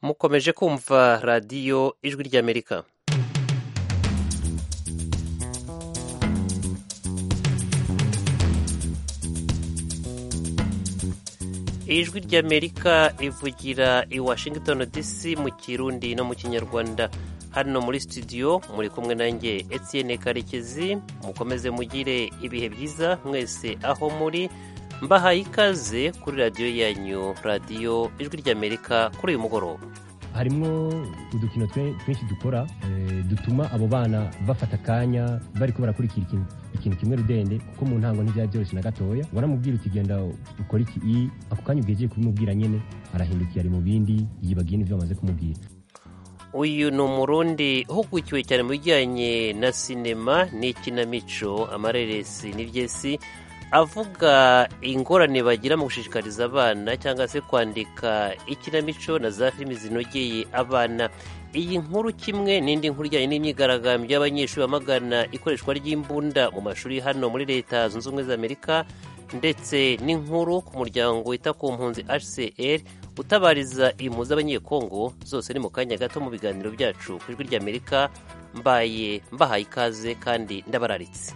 mukomeje kumva radiyo ijwi ry'amerika ijwi ry'amerika ivugira i washington dc mu kirundi no mu kinyarwanda hano muri studio muri kumwe nanjye etienne karekezi mukomeze mugire ibihe byiza mwese aho muri mbahaye ikaze kuri radiyo yanyu radiyo ijwi ry'amerika kuri uyu mugoroba harimo udukino twinshi dukora dutuma abo bana bafata akanya bari ko barakurikira ikintu kimwe rudende kuko mu ntango ntibyaba byoroshye na gatoya waramubwira uti genda ukora iki ako kanya ubwegeye kubimubwira nyine arahindukira ari mu bindi yibagiye n'ibyo bamaze kumubwira uyu ni umurundi uhugukiwe cyane mu bijyanye na sinema n'ikinamico amareresi n'ibyesi avuga ingorane bagira mu gushishikariza abana cyangwa se kwandika ikinamico na za filimi zinogeye abana iyi nkuru kimwe n'indi nkuru ijyanye n'imyigaragambyo y'abanyeshuri bamagana ikoreshwa ry'imbunda mu mashuri hano muri leta zunze ubumwe za amerika ndetse n'inkuru ku muryango wita ku mpunzi hcr utabariza impu z'abanyekongo zose ni mu kanya gato mu biganiro byacu ku ijwi ry'amerika mbaye mbahaye ikaze kandi ndabararitse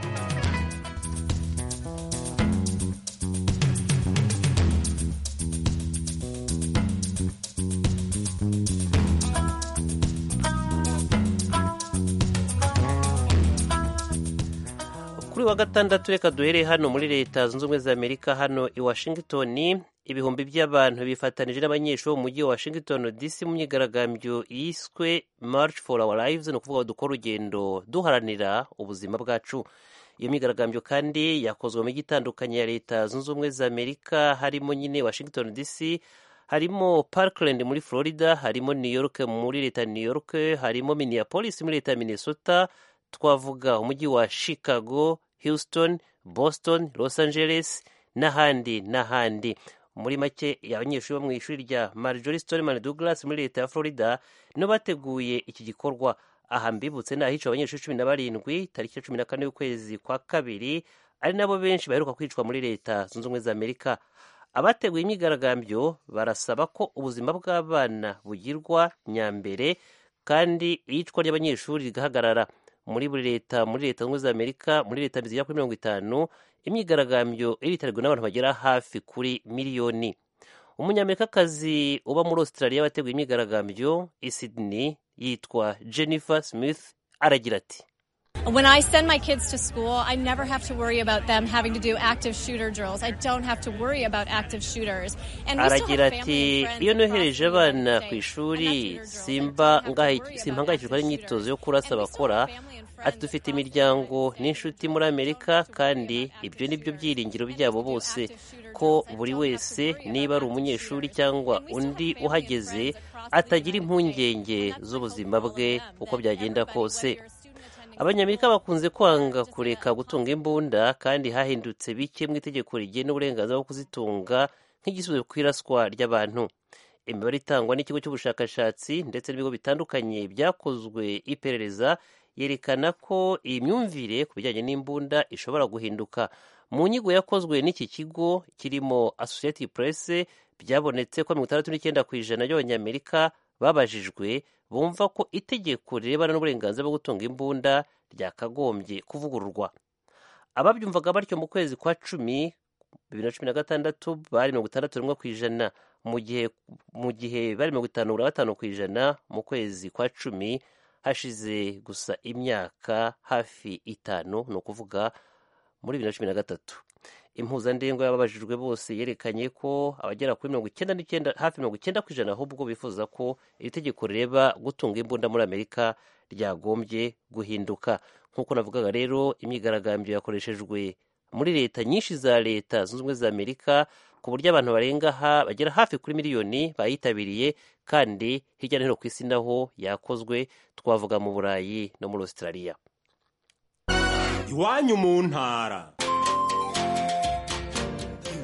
kuri wa gatandatu reka duhereye hano muri leta zunze ubumwe za amerika hano i washington ibihumbi by'abantu bifatanije n'abanyeshuri bo mu mujyi wa washington dc mu myigaragambyo yiswe march for our lives ni ukuvuga dukora urugendo duharanira ubuzima bwacu iyo myigaragambyo kandi yakozwe mu mijyi itandukanye ya leta zunze ubumwe za amerika harimo nyine washington dc harimo parkland muri florida harimo new york muri leta ya new york harimo minneapolis muri leta ya minnesota twavuga umujyi wa chicago houston boston los angeles n'ahandi n'ahandi muri make abanyeshuri bo mu ishuri rya marjorie stoneman douglas muri leta ya florida nibo bateguye iki gikorwa aha mbibutse ni ahica abanyeshuri cumi na barindwi tariki ya cumi na kane y'ukwezi kwa kabiri ari nabo benshi baheruka kwicwa muri leta zunze ubumwe za amerika abateguye imyigaragambyo barasaba ko ubuzima bw'abana bugirwa nyambere kandi iyicwa ry'abanyeshuri rigahagarara muri buri leta muri leta zunze za amerika muri leta zigera kuri mirongo itanu imyigaragambyo iritabirwa n'abantu bagera hafi kuri miliyoni umunyamerikakazi uba muri australia wateguye imyigaragambyo i sydney yitwa jennifer smith aragira ati When I send my kids to school, I never have to worry about them having to do active shooter drills. I don't have to worry about active shooters. And we still aragira have ati family and friends iyo across nohereje the abana United ku States, ishuri and that's shooter simba drills. I don't have to worry about simpangayikishwa active n'imyitozo yo shooters. kurasa And we still bakora have family and friends ati dufite across the imiryango United States. n'inshuti muri amerika kandi ibyo ni byo byiringiro byabo bose ko buri wese niba ari umunyeshuri cyangwa undi uhageze atagira impungenge z'ubuzima bwe uko byagenda kose abanyamerika bakunze kwanga kureka gutunga imbunda kandi hahindutse bike mu itegeko rigena uburenganzira bwo kuzitunga nk'igisubizo ku iraswa ry'abantu imibare itangwa n'ikigo cy'ubushakashatsi ndetse n'ibigo bitandukanye byakozwe iperereza yerekana ko iyi myumvire ku bijyanye n'imbunda ishobora guhinduka mu nyigo yakozwe n'iki kigo kirimo associated press byabonetse ko mirongo itandatu n'icyenda ku ijana by'abanyamerika babajijwe bumva ko itegeko rirebana n'uburenganzira bwo gutunga imbunda ryakagombye kuvugururwa ababyumvaga batyo mu kwezi kwa cumi bibiri na cumi na gatandatu bari mirongo itandatu n'umwe ku ijana mu gihe mu gihe bari mirongo itanu na gatanu ku ijana mu kwezi kwa cumi hashize gusa imyaka hafi itanu ni ukuvuga muri bibiri na cumi na gatatu impuzandengo y'ababajijwe bose yerekanye ko abagera kuri mirongo icyenda n'icyenda hafi mirongo icyenda ku ijana ahubwo bifuza ko iri tegeko rireba gutunga imbunda muri amerika ryagombye guhinduka nk'uko navugaga rero imyigaragambyo yakoreshejwe muri leta nyinshi za leta zunze ubumwe za amerika ku buryo abantu barenga ha bagera hafi kuri miliyoni bayitabiriye kandi hirya no hino ku isi naho yakozwe twavuga mu burayi no muri australia iwanyu mu ntara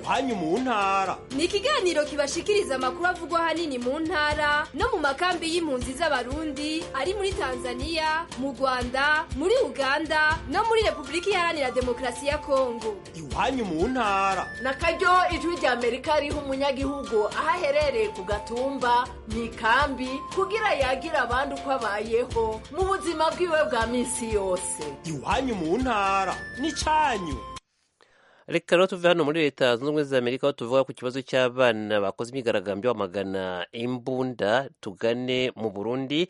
iwanyu mu ntara ni ikiganiro kibashikiriza amakuru avugwa ahanini mu ntara no mu makambi y'impunzi z'abarundi ari muri tanzania mu rwanda muri uganda no muri repubulika iharanira demokarasi ya kongo iwanyu mu ntara na karyo ijwi rya amerika riha umunyagihugu aho aherereye ku gatumba mu ikambi kugira yagira abandi uko abayeho mu buzima bwiwe bwa minsi yose iwanyu mu ntara n'icyanyu reka rero tuve hano muri leta zunze ubumwe za amerika aho tuvuga ku kibazo cy'abana bakoze imyigaragambyo bamagana imbunda tugane mu burundi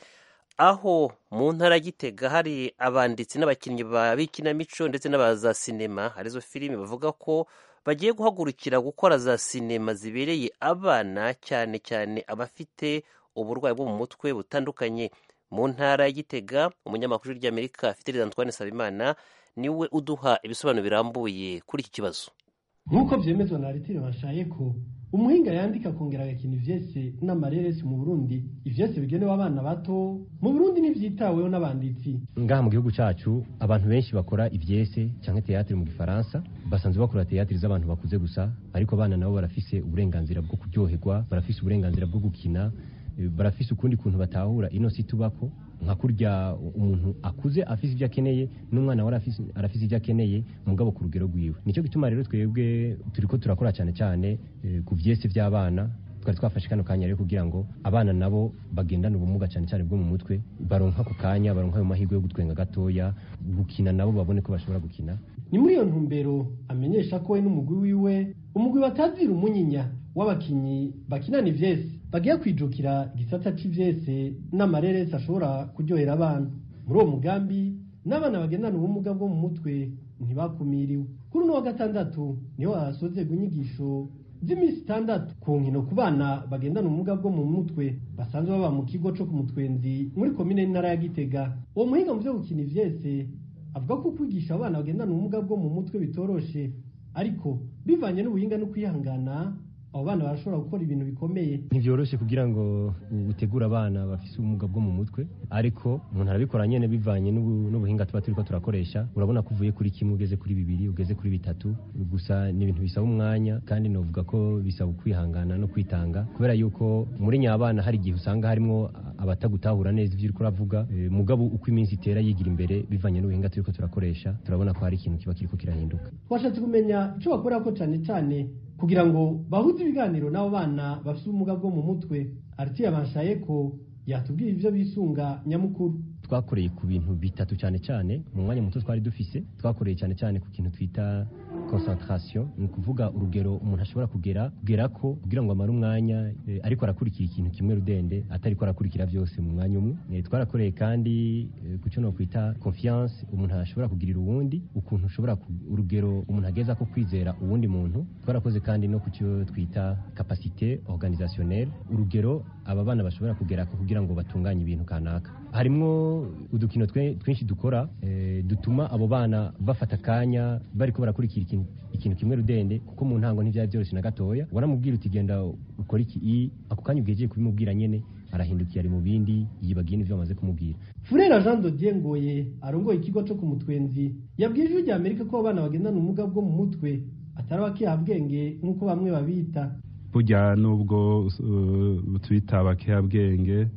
aho mu ntara gitega hari abanditsi n'abakinnyi ba bikinamico ndetse n'abaza sinema arizo filime bavuga ko bagiye guhagurukira gukora za sinema zibereye abana cyane cyane abafite uburwayi bwo mu mutwe butandukanye mu ntara ya gitega umunyamakuru ry'amerika fideli antoine sabimana niwe uduha ibisobanuro birambuye kuri iki kibazo nk'uko byemezwa na aritire bashaye ko umuhinga yandika akongera agakina ivyese n'amareresi mu burundi ivyese bigenewe abana bato mu burundi ntivyitaweho n'abanditsi ngaha mu gihugu cyacu abantu benshi bakora ivyese cyangwa teatire mu gifaransa basanzwe bakora teatire z'abantu bakuze gusa ariko abana nabo barafise uburenganzira bwo kuryoherwa barafise uburenganzira bwo gukina barafise ukundi kuntu batahura ino si tubako nka kurya umuntu akuze afise ibyo akeneye n'umwana we arafise ibyo akeneye mugabo ku rugero rwiwe nicyo gituma rero twebwe turiko turakora cyane cyane ku vyese by'abana twari twafashe kano kanya rero kugira ngo abana nabo bagendane ubumuga cyane cyane bwo mu mutwe baronka ako kanya baronka ayo mahirwe yo gutwenga gatoya gukina nabo babone ko bashobora gukina ni muri iyo ntumbero amenyesha ko we n'umugwi wiwe umugwi batazira umunyinya w'abakinyi bakinana ivyese bagiye kwijukira igisata c'ivyese n'amareresi ashobora kuryohera abana muri uwo mugambi n'abana bagendana ubumuga bwo mu mutwe ntibakumiriwe kuri uno wa gatandatu niho hasozerwa inyigisho z'iminsi itandatu ku nkino ku bana bagendana ubumuga bwo mu mutwe basanzwe baba mu kigo co ku mutwenzi muri komine y'intara ya gitega uwo muhinga mu vyo gukina ivyese avuga ko kwigisha abana bagendana ubumuga bwo mu mutwe bitoroshe ariko bivanye n'ubuhinga no kwihangana abo bana barashobora gukora ibintu bikomeye ntivyoroshe kugira ngo utegure abana bafise ubumuga bwo mu mutwe ariko umuntu arabikora nyene bivanye n'ubuhinga tuba turiko turakoresha urabona ko uvuye kuri kimwe ugeze kuri bibiri ugeze kuri bitatu gusa ni ibintu bisaba umwanya kandi novuga ko bisaba kwihangana no kwitanga kubera yuko muri nyabana hari igihe usanga harimwo abatagutahura neza ivyo uriko uravuga e, mugabo uko iminsi itera yigira imbere bivanye n'ubuhinga turiko turakoresha turabona ko hari ikintu kiba kiriko kirahinduka twashatse kumenya ico bakorera ko cane cane kugira ngo bahuze ibiganiro n'abo bana bafite ubumuga bwo mu mutwe aritiye abashaye ko yatubwira ivyo bisunga nyamukuru twakoreye ku bintu bitatu cyane cyane mu mwanya muto twari dufise twakoreye cyane cyane ku kintu twita concentration ni ukuvuga urugero umuntu ashobora kugera kugera ko kugira ngo amare umwanya e, ariko arakurikira ikintu kimwe rudende atariko arakurikira byose mu mwanya umwe e, twarakoreye kandi e, ku cyo no kwita confiance umuntu ashobora kugirira uwundi ukuntu ushobora urugero umuntu ageza ko kwizera uwundi muntu twarakoze kandi no ku cyo twita capacité organisationnelle urugero aba bana bashobora kugera ko kugira ngo batunganye ibintu kanaka harimwo udukino twinshi dukora e, dutuma abo bana bafata akanya bariko barakurikira ikintu, ikintu kimwe rudende kuko mu ntango ntivyari vyoroshe na gatoya waramubwira uti genda ukora iki i ako kanya ubwejeye kubimubwira nyene arahindukiye ari mu bindi yibagiye n'ivyo bamaze kumubwira Furera Jean Dodier Ngoye arongoye ikigo co ku mutwenzi yabwiye ijwi rya Amerika ko abana bagendana ubumuga bwo mu mutwe atari abakihabwenge nk'uko bamwe babita burya nubwo uh, twita abakihabwenge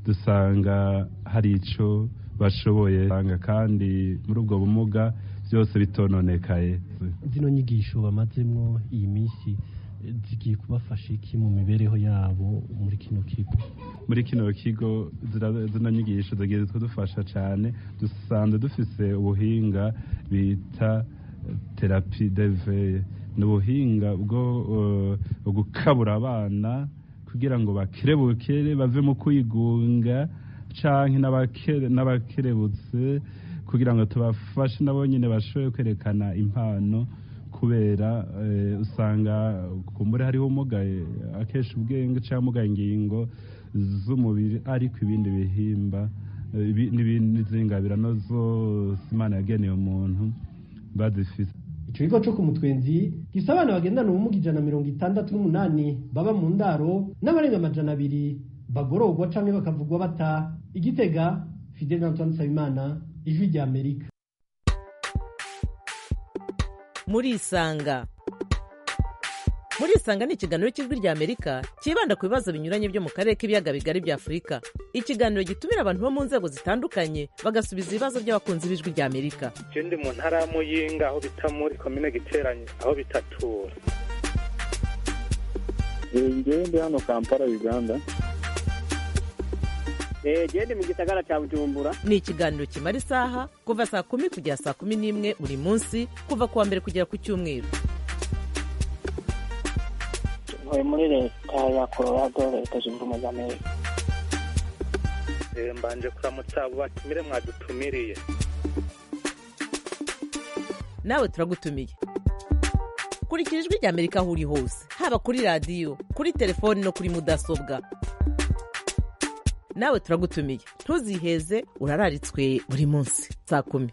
dusanga hari ico bashoboye kandi muri ubwo bumuga byose bitononekaye zino nyigisho bamazemwo iyi minsi zigiye kubafasha iki mu mibereho yabo muri kino kigo muri kino kigo zino nyigisho zigiye kudufasha cyane dusanzwe dufise ubuhinga bita terapi deveye ni ubuhinga bwo gukabura abana kugira ngo bakerebukere bave mu kwigunga canke n'abakerebutse kugira ngo tubafashe nabo nyine bashobore kwerekana impano kubera usanga kumbure hariho umugaye akesha ubwenge cyangwa umugaye ingingo z'umubiri ariko ibindi bihimba n'izindi ngabirano zose imana yageneye umuntu bazifite ico kigo co ku mutwenzi gisa abana bagendana ubumuga ijana mirongo itandatu n'umunani baba mu ndaro n'abarenga amajana abiri bagororwa canke bakavugwa bata igitega fidel antoine nsabimana ijwi rya amerika murisanga murisanga ni ikiganiro cy'ijwi rya amerika cyibanda ku bibazo binyuranye byo mu karere k'ibiyaga bigari bya afurika ikiganiro gitumira abantu bo mu nzego zitandukanye bagasubiza ibibazo by'abakunzi b'ijwi rya amerika je ndi mu ntara ya muyinga aho bita muri komine giteranye aho bitatura ngewe ndi hano kampala uganda gende mu gisagara cya bujumbura ni ikiganiro kimara isaha kuva saa kumi kugera saa kumi n'imwe buri munsi kuva ku wa mbere kugera ku cyumweru ntuye muri leta ya colorado leta zunze ubumwe za amerika Eh, mbanje kuramutsa abo batumire mwadutumiriye nawe turagutumiye kurikira ijwi rya amerika aho uri hose haba kuri radiyo kuri telefoni no kuri mudasobwa nawe turagutumiye ntuziheze urararitswe buri munsi saa kumi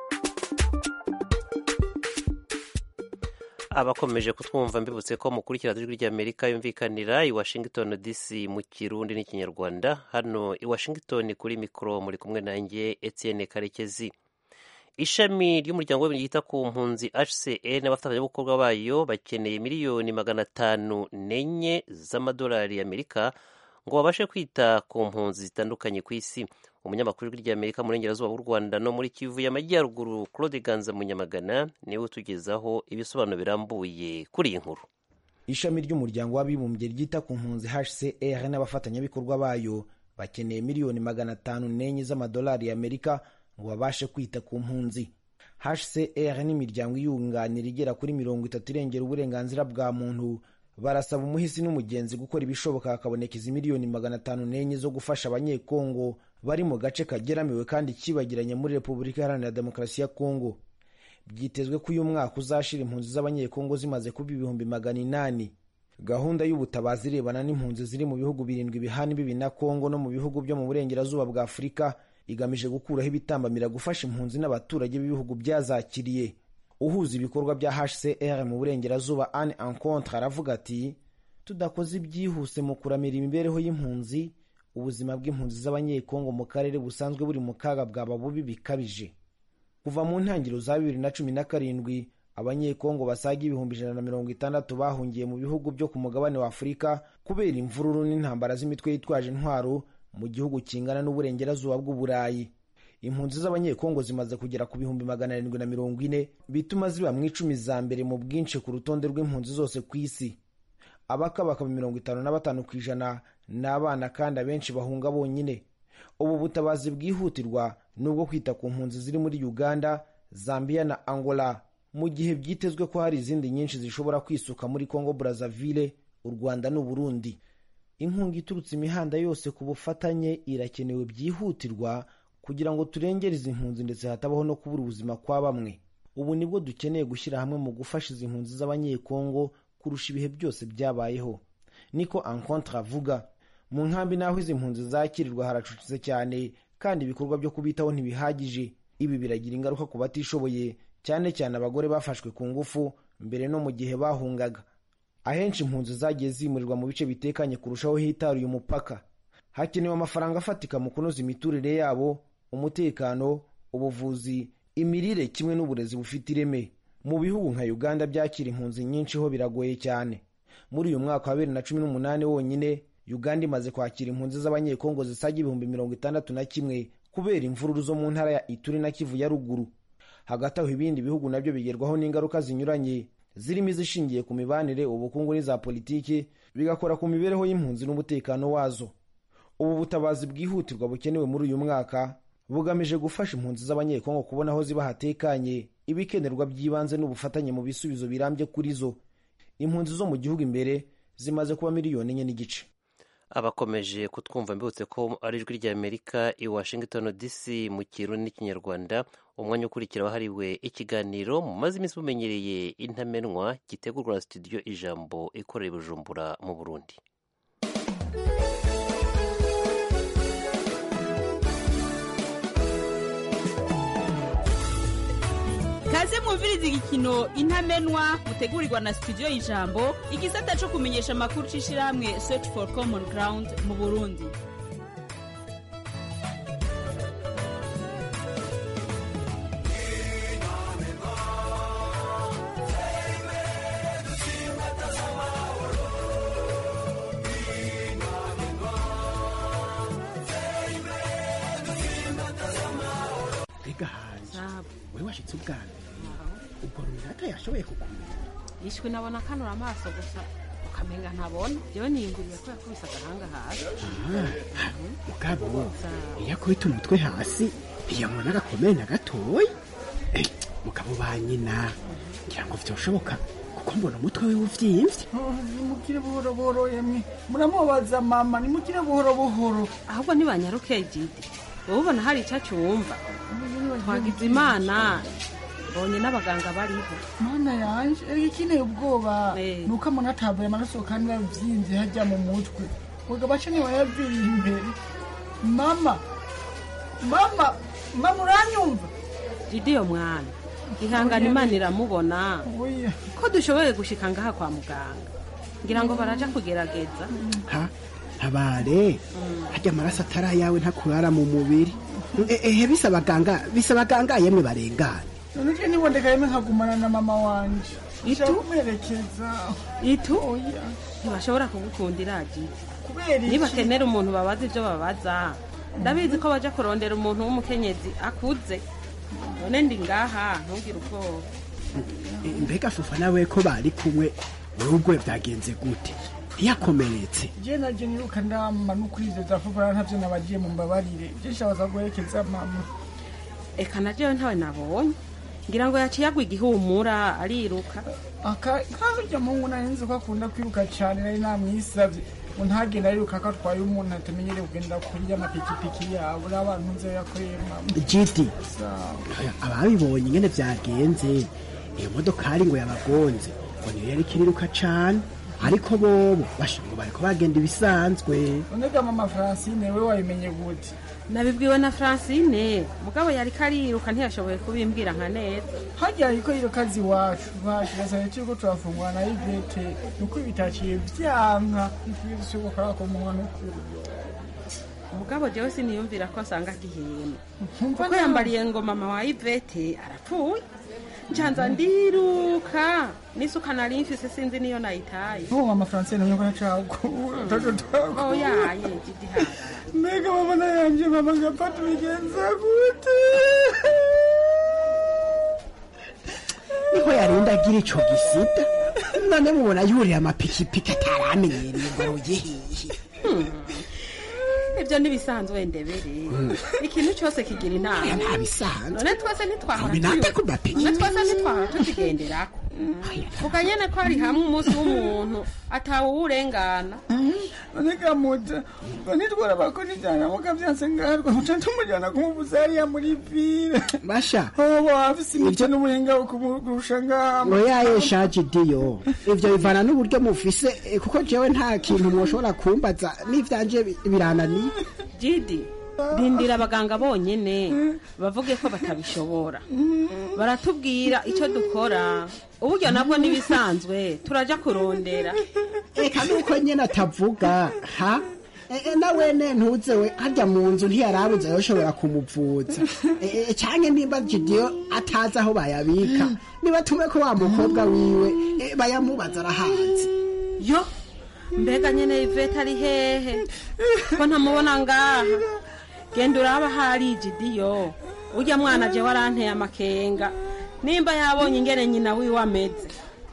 abakomeje kutwumva mbibutse ko mukurikira ijwi ry'amerika yumvikanira i washington dc mu kirundi n'ikinyarwanda hano i washington kuri mikoro muri kumwe nanjye etienne karekezi ishami ry'umuryango w'abibumbye ryita ku mpunzi hcr n'abafatanyabikorwa bayo bakeneye miliyoni magana atanu n'enye z'amadolari y'amerika ngo babashe kwita ku mpunzi zitandukanye ku isi umunyamakuru w'ijwi ry'amerika mu burengerazuba bw'u rwanda no muri kivu y'amajyaruguru claude ganza munyamagana niwe utugezaho ibisobanuro birambuye kuri iyi nkuru ishami ry'umuryango w'abibumbye ryita ku mpunzi hcr n'abafatanyabikorwa bayo bakeneye miliyoni magana atanu n'enye z'amadolari y'amerika ngo babashe kwita ku mpunzi hcr n'imiryango iyunganira igera kuri mirongo itatu irengera uburenganzira bwa muntu barasaba umuhisi n'umugenzi gukora ibishoboka hakaboneka izi miliyoni magana atanu n'enye zo gufasha abanyekongo bari mu gace kageramiwe kandi kibagiranye muri repubulika iharanira demokarasi ya kongo byitezwe ko uyu mwaka uzashira impunzi z'abanyekongo zimaze kuba ibihumbi magana inani gahunda y'ubutabazi irebana n'impunzi ziri mu bihugu birindwi bihana imbibi na kongo no mu bihugu byo mu burengerazuba bwa afurika igamije gukuraho ibitambamira gufasha impunzi n'abaturage b'ibihugu byazakiriye uhuza ibikorwa bya hcr mu burengerazuba ane encontre aravuga ati tudakoze ibyihuse mu kuramira imibereho y'impunzi ubuzima bw'impunzi z'abanyekongo mu karere busanzwe buri mu kaga bwaba bubi bikabije kuva mu ntangiriro za bibiri na cumi na karindwi abanyekongo basaga ibihumbi ijana na mirongo itandatu bahungiye mu bihugu byo ku mugabane wa afurika kubera imvururu n'intambara z'imitwe yitwaje intwaro mu gihugu kingana n'uburengerazuba bw'uburayi impunzi z'abanyekongo zimaze kugera ku bihumbi magana arindwi na mirongo ine bituma ziba mu icumi za mbere mu bwinshi ku rutonde rw'impunzi zose ku isi abakabakaba mirongo itanu na batanu ku ijana ni abana kandi abenshi bahunga bonyine ubu butabazi bwihutirwa ni ubwo kwita ku mpunzi ziri muri uganda zambia na angola mu gihe byitezwe ko hari izindi nyinshi zishobora kwisuka muri congo brazzaville u rwanda n'uburundi inkunga iturutse imihanda yose ku bufatanye irakenewe byihutirwa kugira ngo turengere izi mpunzi ndetse hatabaho no kubura ubuzima kwa bamwe ubu nibwo dukeneye gushyira hamwe mu gufasha izi mpunzi z'abanyekongo kurusha ibihe byose byabayeho niko encontre avuga mu nkambi n'aho izi mpunzi zakirirwa haracucitse cyane kandi ibikorwa byo kubitaho ntibihagije ibi biragira ingaruka ku batishoboye cyane cyane abagore bafashwe ku ngufu mbere no mu gihe bahungaga ahenshi impunzi zagiye zimurirwa mu bice bitekanye kurushaho hitaruye umupaka hakenewe amafaranga afatika mu kunoza imiturire yabo umutekano ubuvuzi imirire kimwe n'uburezi bufite ireme mu bihugu nka uganda byakira impunzi nyinshi ho biragoye cyane muri uyu mwaka wa bibiri na cumi n'umunani wonyine uganda imaze kwakira impunzi z'abanyekongo zisaga ibihumbi mirongo itandatu na kimwe kubera imvururu zo mu ntara ya ituri na kivu ya ruguru hagati aho ibindi bihugu nabyo bigerwaho n'ingaruka zinyuranye zirimo izishingiye ku mibanire ubukungu n'iza politiki bigakora ku mibereho y'impunzi n'umutekano wazo ubu butabazi bwihutirwa bukenewe muri uyu mwaka bugamije gufasha impunzi z'abanyekongo kubona aho ziba hatekanye ibikenerwa by'ibanze n'ubufatanye mu bisubizo birambye kuri zo impunzi zo mu gihugu imbere zimaze kuba miliyoni enye n'igice abakomeje kutwumva mbibutse ko ari ijwi ry'amerika i washington dc mu kirundi n'ikinyarwanda umwanya ukurikira wahariwe ikiganiro mumaze iminsi mumenyereye intamenwa gitegurwa na studio ijambo ikorera i bujumbura mu burundi kaze mwumviriza igikino intamenwa mutegurirwa na studio y'ijambo igisata cyo kumenyesha amakuru c'ishirahamwe search for common ground mu burundi Thank you. ushitse ubwa mbere ubwo runaka yashoboye kukumenya yishwe nabona kanura amaso gusa ukamenga ntabona jewe niyinguriye ko yakubise agahanga hasi Ah, mugabo iyo akubita umutwe hasi ntiyabona gakomeye na gatoya Eh, mugabo ba nyina ngira ngo vyoshoboka kuko mbona umutwe we uvyimvye nimukire buhoro buhoro yemwe muramubaza mama nimukire buhoro buhoro ahubwo ntibanyaruke jidi wowe ubona hari icyo cyumva twagize imana mbonye n'abaganga bariho mana yanje erega ikineye ubwoba ni uko amona atavuye amaraso kandi yavyimbye hajya mu mutwe wega baca ntiwayaviriye imbere mama mama mama uranyumva jidi yo mwana ihangana imana iramubona oya ko dushoboye gushika ngaha kwa muganga ngira ngo baraja kugerageza ha ntabare harya amaraso atari ayawe ntakurara mu mubiri Eh, ehe bisa abaganga bisa abaganga yemwe barengana none je nibondeka yemwe nkagumana na mama wanje Itu? Nshaka kumuherekeza itu oya ntibashobora kugukundira jidi kubera iki nibakenera umuntu babaza ibyo babaza ndabizi ko baja kurondera umuntu w'umukenyezi akuze none ndi ngaha ntugire ubwoba Eh, mbega fufa nawe ko bari kumwe wewe ubwo byagenze gute ntiyakomeretse je naje niruka ndama n'ukwizeza vuba ntavyo nabagiye mu mbabarire je nshabaza guherekeza mama eka na jewe ntawe nabonye ngira ngo yaciye agwa igihumura ariruka aka kaburya mungu narinzi ko akunda kwiruka cyane nari namwisavye ngo ntagenda ariruka ko atwaye umuntu atamenyereye kugenda kuri y'amapikipiki yabo n'abantu nze yakoreye mama giti Sawa. ababibonye ingene vyagenze iyo modokari ngo yabagonze ngo niyo yari kiriruka cane ariko bobo basha ngo bariko bagenda ibisanzwe unega mama francine we wabimenye gute nabibwiwe na francine mugabo yari kariruka ntiyashoboye kubimbwira nka neza harya ariko iyo kazi iwacu bacu gasane turiko turafungura na ivete nuko bitaciye vyanka bishoboka ko umuntu n'ukuri mugabo jewe siniyumvira ko nsanga agihema Nkumva kuko nawe. yambariye ngo mama wa ivete arapfuye ncanza ndiruka n'isuka nari mfise sinzi niyo nayitaye n'uwo mama francine nyoko yacagura taco twakura oyaye jidi hasi mbega mama nayanje mama ngapfa tubigenza gute niho yarinda agira ico gisida none mubona yuriye amapikipiki ataramenyereye ngo aroye hihi ibyo ntibisanzwe ndebere ikintu cyose kigira inama ntabisanzwe none twese ntitwahora Binata ku tuyo- mapiki. none twese ntitwahora tukigenderako vuga nyene ko hari hamwe umunsi w'umuntu atawuwurengana none gamuta ngo nitwara bakora ijana mukavyanse ngarwa muca tumujana kumuvuza hariya muri vile basha hobo afise imico n'ubuhinga bwo kumurusha ngama oyaye shaje diyo ivyo bivana n'uburyo mufise eh, kuko jewe nta kintu mwoshobora kumbaza n'ivyanje bi- birananiye jidi rindira abaganga bonyene bavuge ko batabishobora baratubwira icyo dukora uburyo nabwo n'ibisanzwe turaja kurondera eka nuko nyene atavuga ha Eh, eh, na wene ntuze we harya mu nzu ntiyarabuze yoshobora kumuvuza Eh, eh, canke nimba jidiyo atazi aho bayabika nibatume ko wa mukobwa wiwe eh, bayamubaza arahazi yo mbega nyene ivete ari hehe ko ntamubona ngaha genda uraba hari jidiyo urya mwana je waranteye amakenga nimba yabonye ingene nyina wiwe ameze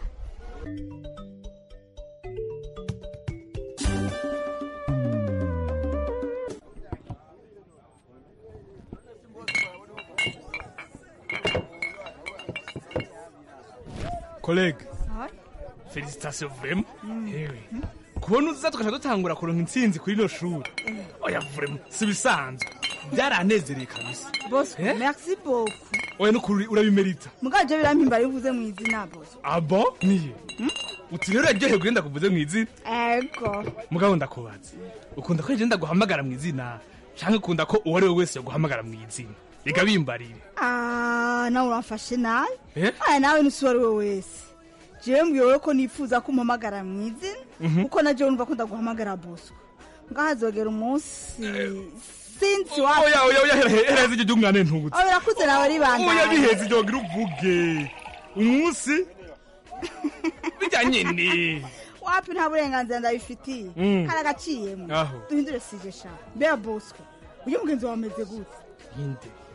kolege felicitasiyo vurema hewe kubona uza tugaca dutangura kuronka intsinzi kuri ino shuri oya vurema si bisanzwe byaranezereye kabisa bosco merci beaucoup oya nukuri urabimerita mugaje birampimbara iyo uvuze mu izina bosco abo niye uti rero uraryohewe kugenda kuvuze mu izina ego mugabo ndakubaza ukunda ko ngenda guhamagara mu izina cyangwa ukunda ko uwo ari we wese yoguhamagara mu izina reka bimbarire Ah, nawe uramfashe nabi Eh? aya nawe nusi uwo ari we wese jewe mbwiwe ko nifuza ko umpamagara mu izina Mhm. kuko na jewe numva ko ndaguhamagara bosco ngaho hazogera umunsi sinzi wa oya oya oya hera hera z'iryo ry'umwana ntubutse oya birakuze nawe oya ribandanye biheze iryo gira uvuge umunsi bijya nyine wapi nta burenganzira ndabifitiye Mm. kari agaciyemo Aho. duhindure sije sha mbega bosco uyu mugenzi wawe ameze gute inde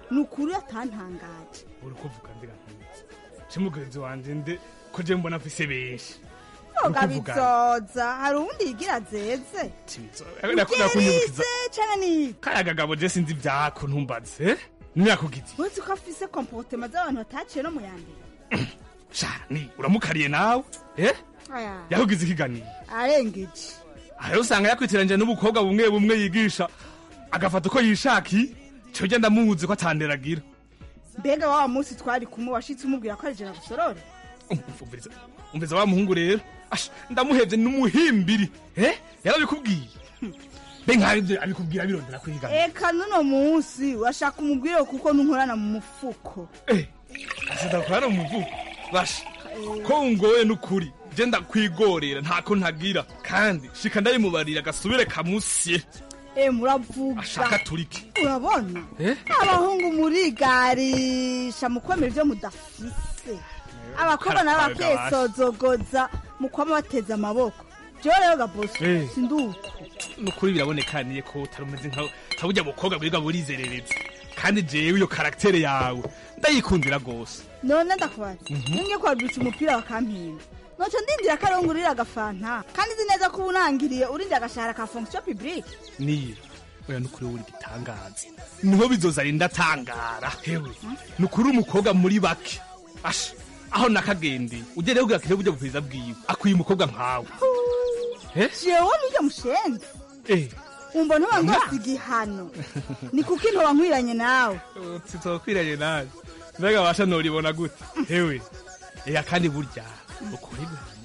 ni ukuri atantangaje uri kuvuga ndira ntuzi ci mugenzi wanje nde ko je mbona afise benshi yoga Uri kuvuga bizoza hari uwundi yigira zeze Nakunda kunyubukiza Ubwirize canke ni kaya gagabo je sinzi ivyako ntumbaze eh? niyakugize uzi ko afise komportema z'abantu bataciye no mu ya mbere sha ni uramukariye nawe eh? aya yakugize ikiganiro arengeje aho usanga yakwitiranje n'ubukobwa bumwe bumwe yigisha agafata uko yishaki cyo genda muzi ko atanderagira mbega wa munsi twari kumwe washitse umubwira ko ari jena gusorore umviriza umviriza wa muhungu rero Ash, ndamuhevye n'umuhimbiri eh? yarabikubwiye be nk'abivyo abikubwira birondera kwiga eka nuno munsi washaka umubwire kuko nunkorana mu mufuko asidakorana mu muvugo basha ko ungoye n'ukuri je ndakwigorera ntako ntagira kandi shika ndayimubarira gasubire kamusye e muravuga ashaka turike urabona Eh? abahungu murigarisha mu kwemera ivyo mudafise abakobwa nabo bakisozogoza mu kwama bateze amaboko jewe rero gaboso Eh. sinduko nukuri birabonekaniye ko utari umeze nka nka burya bukobwa bwiga burizerereza kandi jewe iyo karaktere yawe ndayikundira gose none ndakubaza Mhm. ninge kwaduca umupira bakampinga noco ndindira ko arongurira agafanta kandi nzi neza ko uba unangiriye urindira agashahara ka fonction publique niyo oya nukuri wowe uri gitangaza niho bizoza rinda atangara hewe nukuri umukobwa muri bake asha aho nakagendeye ujye rero kugira buryo bwiza bwiwe akwiye umukobwa nkawe Eh? jewe nijye mushenzi eh umva ntuba ngose igihano ni kuko intoba nkwiranye nawe sitokwiranye nawe mbega basha noribona gute hewe eya kandi burya ukuri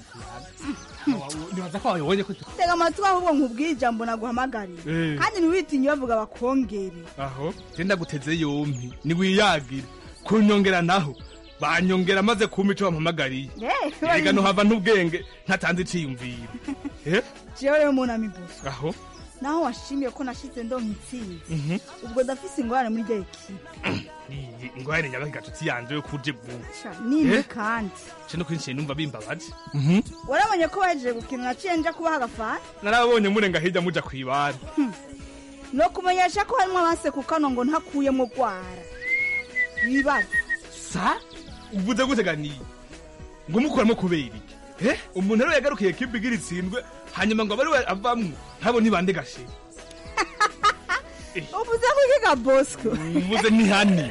nibaza ko wabibonye ko tega amatwi ahubwo nkubwire ijambo naguhamagariye Eh. kandi ntiwitinye bavuga bakongere aho genda guteze yompi niwiyagire kunyongera naho banyongera maze kumpa ico bampamagariye Eh, ega nohava n'ubwenge ntatanze iciyumviro Eh? jewe rero munami buso aho naho washimiye ko nashize ndonka intsinzi Mhm. ubwo ndafise ingorane muri rya ekipe Iyi ingware nyabaga gatutsi yanje yo kuje vuba nini Eh? kandi ce no kwinshi numva bimbabaje warabonye ko bahejeje gukina naciye nja kubaha agafana narabonye murenga hirya muja kwibara no kumenyesha ko harimo abanse ku kano ngo ntakuyemo gwara wibaza sa uvuze gute ganiye ngo mukuramo kubera iki eh umuntu rero yagarukiye kipe igira itsindwe hanyuma ngo abari we avamwo ntabo ntibande gashe uvuze ko ikiga bosco uvuze ni hani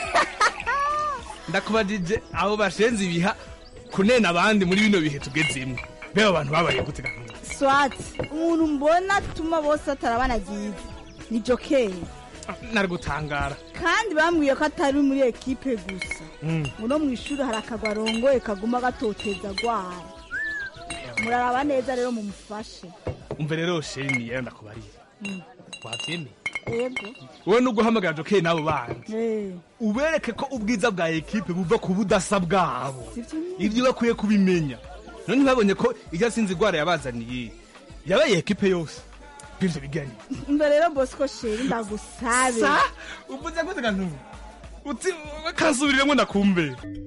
ndakubajije abo bashenze ibiha kunena abandi muri bino bihe tugezemwo beba abantu babaye gute gahunda swati umuntu mbona atuma bose atarabanagize ni jokeri nari gutangara kandi bambwiye ko atari muri ekipe gusa Mm. ngo no mu ishuri hari akagwa arongoye kaguma gatoteza gwara muraraba neza rero mumufashe umve rero sheni yera ndakubarira Mm. wabyemeye yego wowe no guhamagara jokeri n'abo bandi Eh, ubereke ko ubwiza bwa ekipe buva ku budasa bwabo sivyo nyine. ibyo bakwiye kubimenya none ntibabonye ko irya sinzi igwara yabazaniye yabaye ekipe yose bivyo bigani umva rero bosco sheri ndagusabe sa uvuze gute kantu uti kansubiriremo ndakumve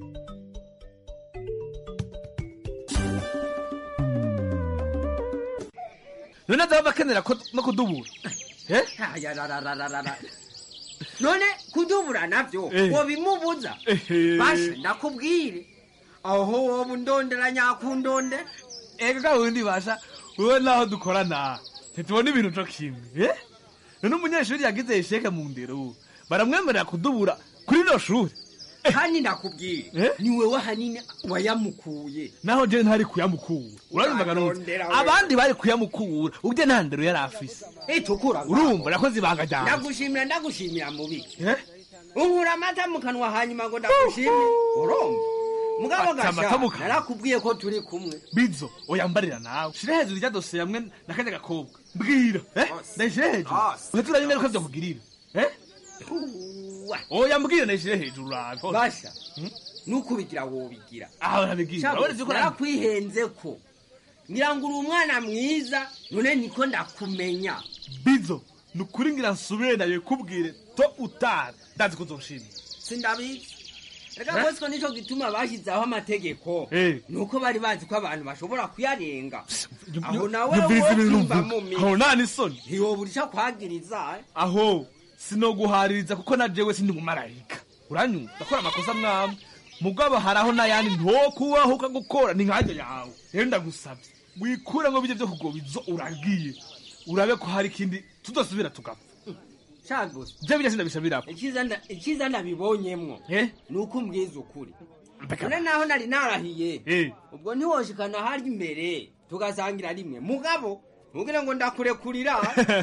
none azaba bakenera ko no kudubura eh Ayararararara. none kudubura navyo Eh. wobimubuza Ehe. basha ndakubwire aho woba undondera nyakundonde ega wundi basha wowe naho dukorana ntitubona ibintu co kimwe eh? none umunyeshuri yagize isheke mu ndero baramwemerera kudubura kuri no shuri kandi ndakubwire ni wewe hanini wayamukuye naho je ntari kuyamukura urabimvaga none Arondera we. abandi bari kuyamukura ubye nta ndero yari afise itukura urumva nakoze ibanga ryanje ndagushimira ndagushimira mubiki unkura amata mu kanwa hanyuma ngo ndagushimire urumva mugabo Ati amata mu gasha kanwa. narakubwiye ko turi kumwe bizo oyambarira nawe shira hejuru rya dosiye hamwe na kajya gakobwa mbwira eh? ndayishire hejuru uhita uraba ingaruka vyakugirira eh? oya mbwira ndayishire hejuru urabe basha nukubigira wobigira aho urabigira Shabu, urabona ko narakwihenze ko ngira ngo uri umwana mwiza none niko ndakumenya bizo ni ukuri ngira nsubire nawe kubwire to utari ndazi ko uzoshimira sindabizi reka Eh? bosco nico gituma bashyizeho amategeko Eh. nuko bari bazi ko abantu bashobora kuyarenga aho nawe nyumviriza ibintu wokumva mvuga. aho nta n'isoni ntiyobura ico kwagiriza eh? aho sinoguhaririza kuko na jewe sindi umumarayika uranyumva ndakora amakosa mwamwe mugabo haraho n'ayandi ntokubahuka gukora ni nkajya yawe rero ndagusabye wikure ngo bijye byo kugobizo uragiye urabe ko hari ikindi tudasubira tugapfa cagusa je bijya sindabishabirako icyiza nda- icyiza ndabibonyemwo ni uko umbwiza ukuri none naho nari narahiye ubwo ntiwoshikana harya imbere tugasangira rimwe mugabo ntugire ngo ndakurekurira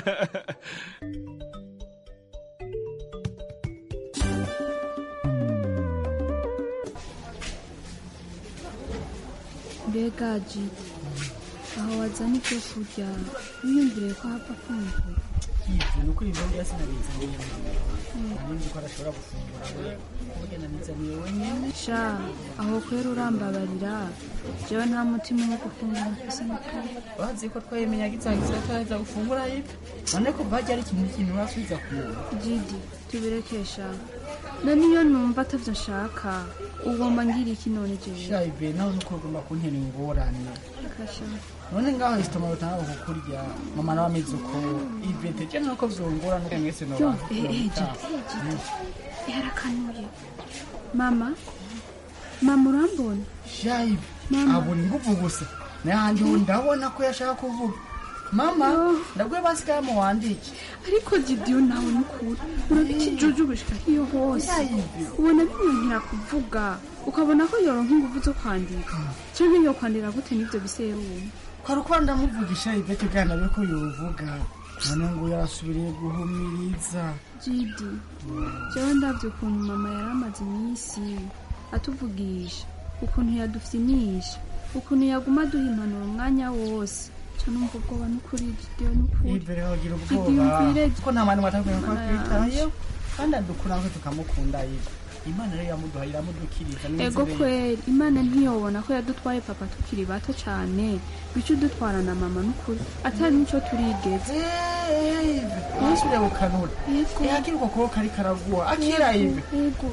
mbega jidi aho wazana ibyo kurya wiyumvire ko hapfa kumvura yibyo ni ukuri ibyo byose nabizaniye nari nzi ko adashobora gufungura we burya nabizaniye wenyine sha aho kwera urambabarira jewe nta mutima wo gufungura mfise n'ukuri bazi ko twayimenyaga itsangiza ataheza gufungura yibyo none ko bajya ari ikintu kintu basubiza ku muntu jidi tubirekesha na niyo numva atavyo nshaka ugomba ngira iki none jewe shayibe nawe nuko ugomba kuntera ingorane kasha none ngaho isitoma rutanga kukurya mama nawe ameze uko ibete je nuko vyongora nuko mwese yo noba eh, eh, jidi jidi yarakanuye mama mama urambona shayibe abona inguvu gusa nayandi ubu ndabona ko yashaka kuvuga mama ndabwiye basigaye mu wandike ariko jidiyo nawe nukuri urabika ijuju gushika hiyo hose ubona bimwantira kuvuga ukabona ko yoronka inguvu zo kwandika canke yo kwandira gute n'ivyo biserumu kwari uko ndamuvugisha ibete bwana be ko yovuga none ngo yarasubiriye guhumiriza jidi jewe ndavye ukuntu mama yari amaze iminsi atuvugisha ukuntu yadufyinisha ukuntu yaguma aduha impanuro umwanya wose ca numva ubwoba n'ukuri jidiyo n'ukuri imbere wagira Jidiyo ubwoba umvire ko nta mwana watakwiye ko Mana twitayeho kandi adukura ko tukamukunda yiwe imana rero yamuduha iramudukiriza ego kweri imana ntiyobona ko yadutwaye papa tukiri bato cane bica udutwarana mama n'ukuri atari nico turigeze ntusubire gukanura Yego. ihakiri uko kuboko kari karaguha akira ibe Yego.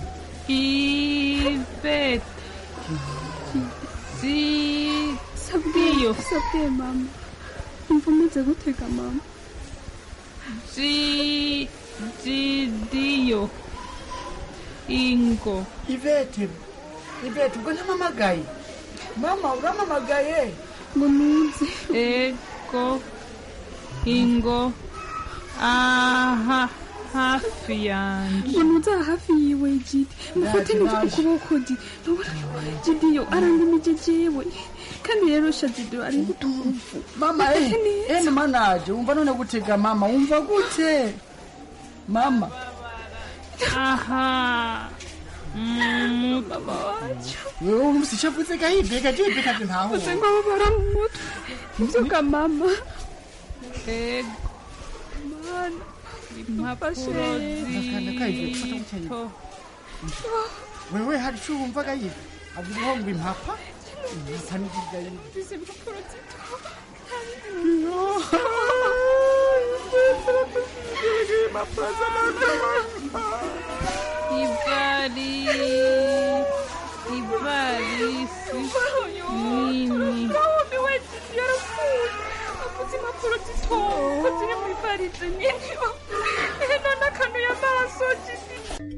Ivete. Si. sabwiyo sabwiye mama umva umeze gutega mama Si. Jidiyo. Ingo. ivete ivete ubwo ntamamagaye mama uramamagaye ngo nuze Ego. Ingo. Aha. Hafi yanje. ngo nuze aha hafi yiwe jidi mufate Ndaje, neza ndaje. ukuboko di ntubona jidiyo arangimije jewe kandi rero sha jidiyo ari ngutugufu mama eh eh mama naje wumva none gutega mama wumva gute mama Aha. Mm, mama wacu wewe urusi cyavuze gahibe gahibe kandi ntaho uze ngo babara mu mutwe mvuga mama Ego. mana Impapuro Akanda kahibe gufata gutya zito. wewe hari icyo wumva gahibe avuga ngo impapa bisa n'ibyo yibe izi mpapuro zito Ivari. Ivarisi. Nini. nahumiwe jidi yarapfuye avuze impapuro zito ko ziri mu ivarize nyine none akanuye amaso jidi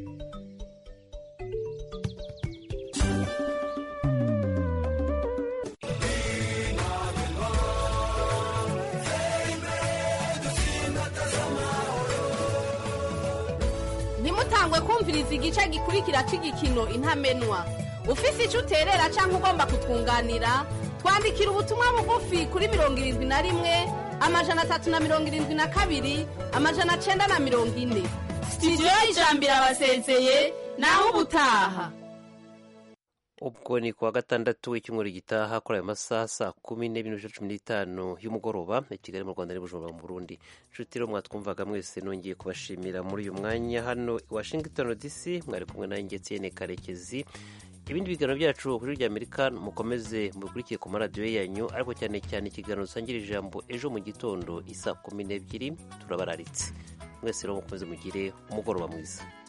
ntimutangwe kumviriza igice gikurikira cy'igikino intamenwa ufise icyo uterera cyangwa ugomba kutwunganira twandikira ubutumwa bugufi kuri mirongo irindwi na rimwe amajana atatu na mirongo irindwi na kabiri amajana cyenda na mirongo ine sitidiyo y'ijambo irabasezeye naho ubutaha ubwo ni kuwa gatandatu w'icyumweru gitaha kuri ayo masaha saa kumi n'ebyiri n'ibice cumi n'itanu y'umugoroba i kigali mu rwanda n'ibujumbura mu burundi inshuti rero mwatwumvaga mwese nongeye kubashimira muri uyu mwanya hano i washington dc mwari kumwe nanjye etienne karekezi ibindi biganiro byacu kuri rya amerika mukomeze mubikurikiye ku maradiyo yanyu ariko cyane cyane ikiganiro dusangira ijambo ejo mu gitondo isaa kumi n'ebyiri turabararitse mwese rero mukomeze mugire umugoroba mwiza